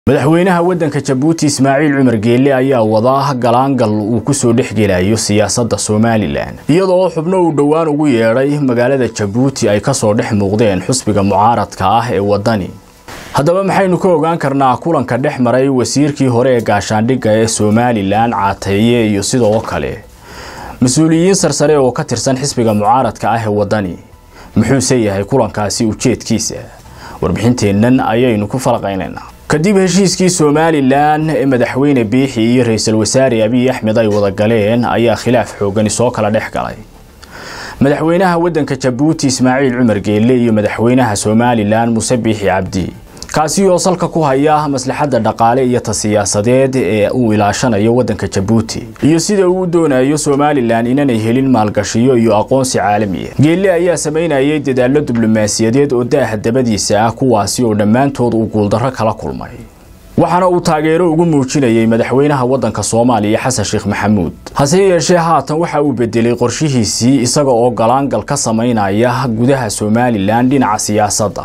madaxweynaha waddanka jabuuti ismaaciil cumar geelle ayaa wada galaangal uu kusoo dhexgelayo siyaasadda somalilan iyadoo xubno uu dhowaan ugu yeedhay magaalada jabuuti ay kasoo dhex muuqdeen xusbiga mucaaradka ah ee waddani haddaba maxaynu ka ogaan karnaa kulanka dhex maray wasiirkii hore ee gaashaandhigga ee somalilan caateeye iyo sidoo kale mas-uuliyiin sarsare oo ka tirsan xisbiga mucaaradka ah ee waddani muxuuse yahay kulankaasi ujeedkiisa warbixinteennan ayaynu ku falaqaynaynaa kadib heshiiskii somalilan ee madaxweyne biixi iyo ra-iisul wasaare abiy axmed ay wada galeen ayaa khilaaf xoogani soo kala dhex galay madaxweynaha waddanka jabuuti ismaaciil cumar geelle iyo madaxweynaha somalilan muuse biixi cabdi kaasi oo salka ku haya maslaxadda dhaqaale iyo ta siyaasadeed ee uu ilaashanayo waddanka jabuuti iyo sida uu doonayo somalilan inanay helin maalgashiyo iyo aqoonsi caalamiya geelle ayaa samaynayay dadaallo diblomaasiyadeed oo daaha dabadiisa ah kuwaasi oo dhammaantood uu guuldarro kala kulmay waxaana uu taageero ugu muujinayay madaxweynaha waddanka soomaaliya xasan sheekh maxamuud hase yeeshee haatan waxa uu bedelay qorshihiisii isaga oo galaangal ka samaynaya gudaha somalilan dhinaca siyaasadda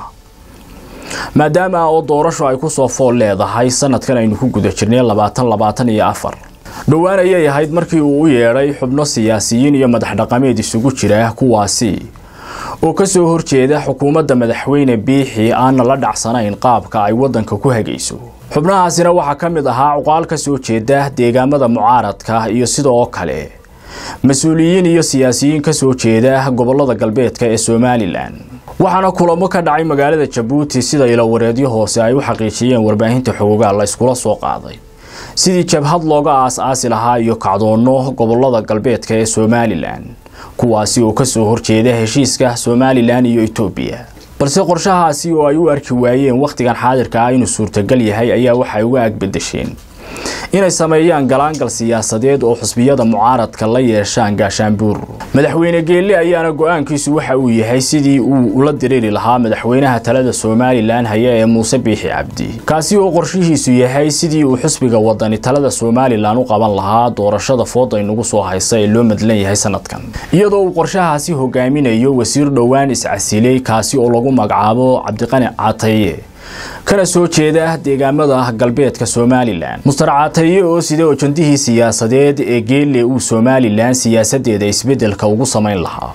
maadaama oo doorasho ay kusoo fool leedahay sanadkan aynu ku guda jirnay labaatan labaatan iyo afar dhowaan ayay ahayd markii uu u yeedhay xubno siyaasiyiin iyo madax dhaqameed isugu jira kuwaasi oo kasoo horjeeda xukuumadda madaxweyne biixi aanna la dhacsanayn qaabka ay waddanka ku hagayso xubnahaasina waxaa ka mid ahaa cuqaal ka soo jeeda deegaamada mucaaradka iyo sidoo kale mas-uuliyiin iyo siyaasiyiin kasoo jeeda gobolada galbeedka ee somalilan waxaana kulamo ka dhacay magaalada jabuuti sida ilowareedyo hoose ay u xaqiijiyeen warbaahinta xoogaal la iskula soo qaaday sidii jabhad looga aas-aasi lahaa iyo kacdoonno gobolada galbeedka ee somalilan kuwaasi oo kasoo horjeeda heshiiska somalilan iyo etoobiya balse qorshahaasi oo ay u arki waayeen wakhtigan xaadirka ah inuu suurtagal yahay ayaa waxay uga agbedesheen inay sameeyaan galaangal siyaasadeed oo xusbiyada mucaaradka la yeeshaan gaashaanbuur madaxweyne geelle ayaana go-aankiisu waxa uu yahay sidii uu ula diriiri lahaa madaxweynaha talada somalilan haya ee muuse biixi cabdi kaasi oo qorshihiisu yahay sidii uu xusbiga wadani talada somalilan u qaban lahaa doorashada fooda inugu soo haysa ee loo madlan yahay sanadkan iyadoo uu qorshahaasi hogaaminayo wasiir dhowaan iscasiley kaasi oo lagu magacaabo cabdiqani cataye kana soo jeeda deegaamada galbeedka somalilan mustar cataye oo sida ojandihii siyaasadeed ee geelle uu somalilan siyaasadeeda isbedelka ugu samayn lahaa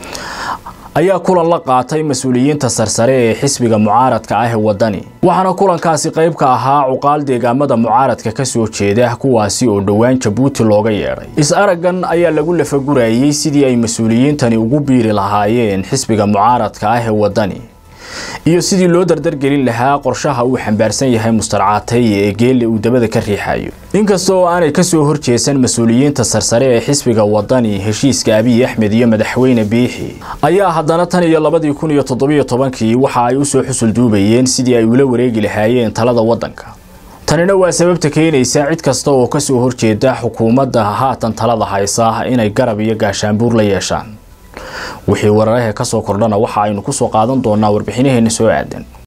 ayaa kulan la qaatay mas-uuliyiinta sarsare ee xisbiga mucaaradka ah ee waddani waxaana kulankaasi qayb ka ahaa cuqaal deegaamada mucaaradka kasoo jeeda kuwaasi oo dhowaan jabuuti looga yeedhay is-araggan ayaa lagu lafagurayay sidii ay mas-uuliyiintani ugu biiri lahaayeen xisbiga mucaaradka ah ee waddani iyo sidii loo dardargelin lahaa qorshaha uu xambaarsan yahay mustar caataye ee geelle uu dabada ka riixayo inkasta oo aanay kasoo horjeesan mas-uuliyiinta sarsare ee xisbiga waddani heshiiska abiy axmed iyo madaxweyne biixi ayaa haddana tan iyo labadii kun iyo toddobiyo tobankii waxa ay usoo xusul duubayeen sidii ay ula wareegi lahaayeen talada waddanka tanina waa sababta keenaysa cid kasta oo kasoo horjeeda xukuumadda haatan talada haysa inay garab iyo gaashaanbuur la yeeshaan wixii wararahee ka soo kordhana waxa aynu ku soo qaadan doonaa warbixinaheena soo aadan